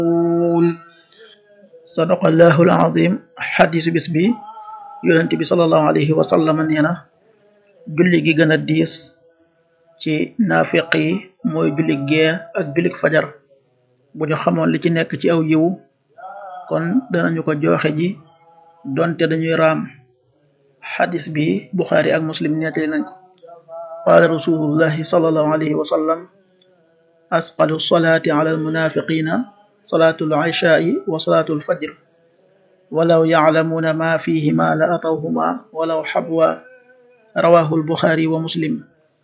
sadaqallahu alazim xadisu bis bi yonent bi salallahu alayhi wa sallam nee na julli gi gën a diis ci naafiq yi mooy julli gee ak jullik fajar bu ñu xamoon li ci nekk ci aw yiw kon danañu ko joxe ji donte dañuy raam xadis bi buxaari ak muslim nettali nañ ko qaala rasulullahi salallahu alayhi wa sallam asqalu salaati ala almunafiqina salaatu al-ishaai wa salaatu al-fajr walaw yaclamuuna ma fihima la atawhuma walaw xabwa rawahu al-buxaari wa muslim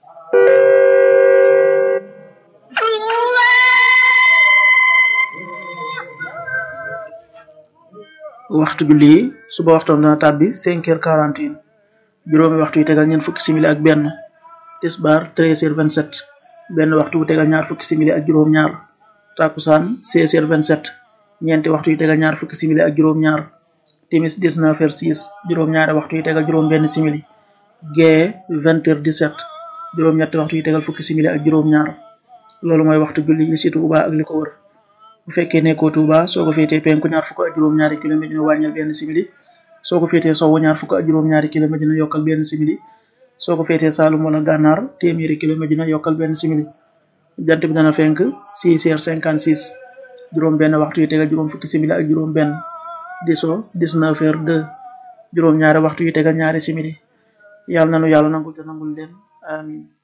waxtu julli yi suba waxtoom dana tàbbi cinq heures quarante et un juróomi waxtu yi tegal ñeent fukki simili ak benn tisbaar treize heures vingt sept benn waxtu bu tegal ñaar fukki simili ak juróom ñaar takusaan seize heures vingt sept ñeenti waxtu yi tegal ñaar fukki simili ak juróom ñaar timis dix-neuf heures six juróom ñaari waxtu yi tegal juróom benn simili gee vingt heures dix-sept juróom ñetti waxtu yi tegal fukki simili ak juróom ñaar loolu mooy waxtu julli yi ci Tuuba ak li ko wër bu fekkee nekkoo Tuuba soo ko féetee penku ñaar fukk ak juróom-ñaari kilomètre dina wàññil benn simili soo ko féetee sowwu ñaar fukk ak juróom-ñaari kilomètre dina yokkal benn simili soo ko féetee Saalum wala Gànnaar téeméeri kilomètre dina yokkal benn simili jant bi dana fenk six heures cinquante six juróom benn waxtu yi tegal juróom fukki simili ak juróom benn di so dix-neuf heures deux juróom ñaari waxtu yi tegal ñaari simili yàlla nanu yàlla nangul te nangul leen amin